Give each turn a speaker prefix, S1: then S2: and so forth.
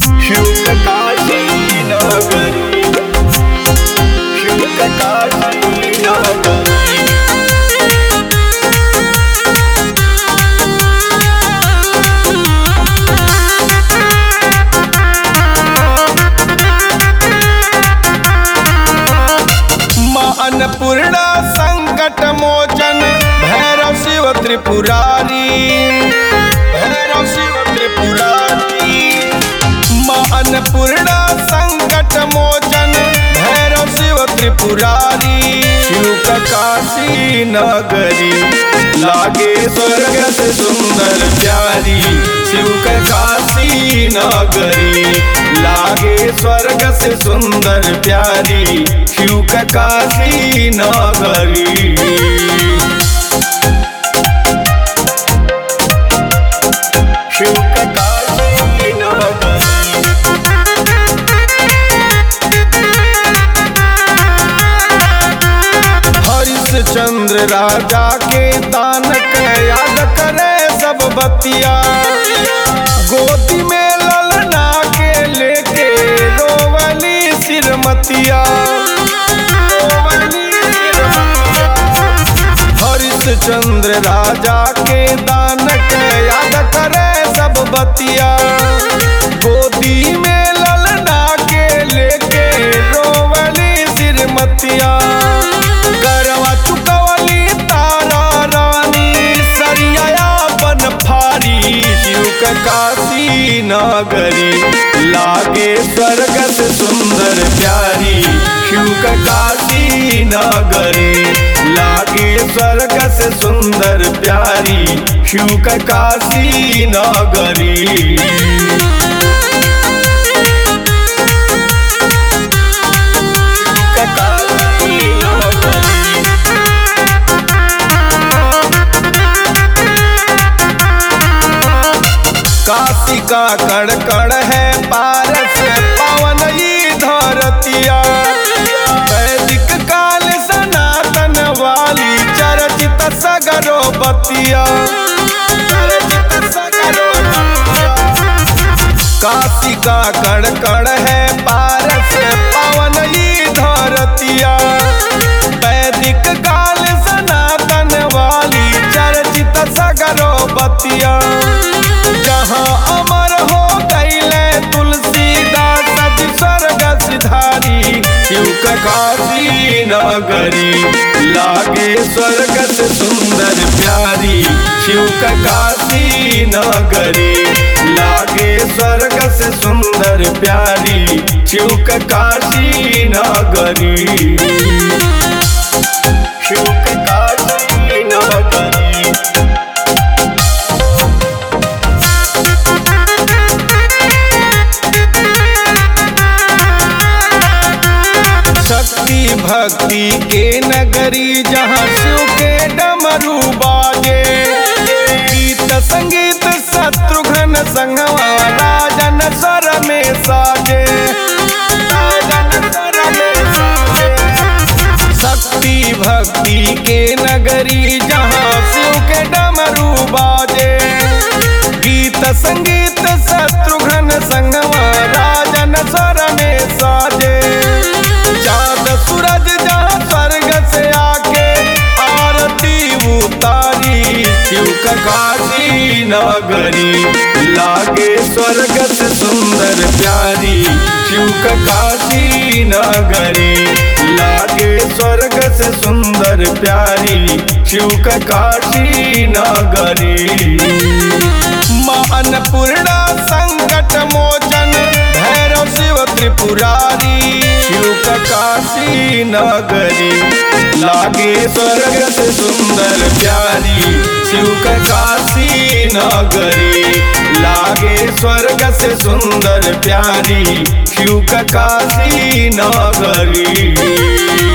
S1: शुक काशी नगरी शुक काशी नगरी माँ अन्नपूर्णा संकट मोचन भैरव शिव त्रिपुरारी भैरव शिव त्रिपुरारी माँ अन्नपूर्णा संकट मोचन भैरव शिव त्रिपुरारी शिव का काशी नगरी लागे स्वर्ग से सुंदर प्यारी शिव का काशी नगरी लागे स्वर्ग से सुंदर प्यारी शिव का काशी नगरी शिव का काशी नगरी हरिश्चंद्र राजा के दान के याद करे सब बतिया गोदी में ललना के लेके रोवली सिरमतिया रोवली सिरमतिया। हरिश्चंद्र राजा के दान के याद करे सब बतिया गोदी में ललना के लेके रोवली सिरमतिया करवा चुकवली तारा रानी सरियापन फारी शिव का काशी नगरी लागे स्वर्ग से सुंदर प्यारी शिव का काशी नगरी लागे स्वर्ग से सुंदर प्यारी शिव का काशी नगरी काशी का कण कण है पारस पावन ही धरतिया वैदिक काल सनातन वाली चर्चित सगरो बतिया चर्चित सगरो बतिया। काशी का कण कण है पारस पावन ही धरतिया वैदिक काल सनातन वाली चर्चित सगरो बतिया जहाँ अमर हो गईले तुलसीदास सज स्वर्ग सिधारी शिव का काशी नगरी लागे स्वर्ग से सुंदर प्यारी शिव का काशी नगरी लागे स्वर्ग से सुंदर प्यारी शिव का काशी नगरी शिव का काशी नगरी शक्ति भक्ति के नगरी जहाँ शिव के डमरू बाजे गीत संगीत शत्रुघ्न संगवा राजन स्वर में साजे राजन स्वर में साजे। शक्ति भक्ति के नगरी जहाँ शिव के डमरू बाजे गीत संगीत शत्रुघ्न संगवा राजन स्वर में साजे चाँद सूरज जहाँ स्वर्ग से आके आरती उतारी शिव का काशी नगरी लागे स्वर्ग से सुंदर प्यारी शिव का काशी नगरी लागे स्वर्ग से सुंदर प्यारी शिव का काशी नगरी माँ अन्नपूर्णा संकट मोचन भैरव शिव त्रिपुरारी शिव का काशी नगरी लागे स्वर्ग से सुंदर प्यारी शिव का काशी नगरी लागे स्वर्ग से सुंदर प्यारी शिव का काशी नगरी